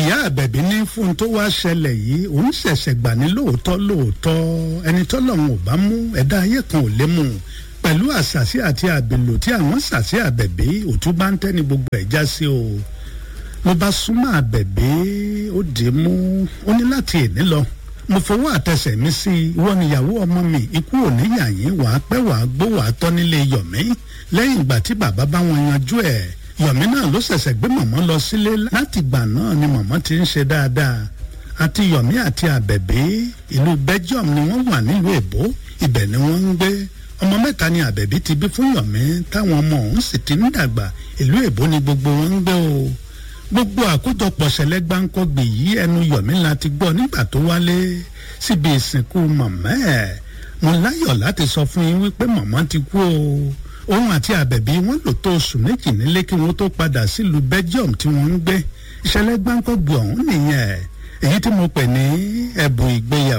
ìyá àbẹ̀bí ní fún tó wá ṣẹlẹ̀ yìí òun ṣẹ̀ṣẹ̀ gbà ní lóòótọ́ lóòótọ́ ẹni tọ́lọ́run ò bá mú ẹ̀dá ayé kan ò lè mú un pẹ̀lú àṣàṣì àti àbèlò tí àwọn ṣàṣì àbẹ̀bí òtún bá ń tẹ́ni gbogbo ẹ̀ já sí o mo bá súnmọ́ àbẹ̀bí ó dì í mú ó ní láti èní lọ mo fọwọ́ àtẹsẹ̀ mi sí i ìwọ níyàwó ọmọ mi ikú ò ní yà yín wàá pẹ́ wàá gbó wàá tọ́ nílé yọ̀mí lẹ́yìn ìgbà tí bàbá bá wọn yanjú ẹ̀ yọ̀mí náà ló ṣẹ̀ṣẹ̀ gbé mọ̀mọ́ lọ sílé láti ìgbà náà ni mọ̀mọ́ ti ń ṣe dáadáa àti yọ̀mí àti àbẹ̀bí ìlú belgium ni wọ́n wà nílùú èbó ibẹ̀ ni wọ́n ń gbé ọmọ mẹ́ta ni àbẹ̀bí ti bí fún yọ̀mí táwọn ọmọ òun sì ti ń dàgbà ìlú èbó ni gbogbo wọn ń gbé o gbogbo àkójọpọ̀ ṣẹlẹ̀ gbáǹkọ́gbè yìí ẹnu yọ̀mí la ti gbọ́ nígbà tó wálé síbi ìsìnkú màmá ẹ̀ mo láyọ̀ láti sọ fún yín wípé màmá ti kú o òun àti àbẹ̀bí wọn lò tó oṣù méjì nílé kí wọ́n tó padà sílùú belgium tí wọ́n ń gbé ìṣẹ̀lẹ̀ gbáǹkọ́gbè ọ̀hún nìyẹn èyí tí mo pè ní ẹ̀bùn ìgbéyàwó.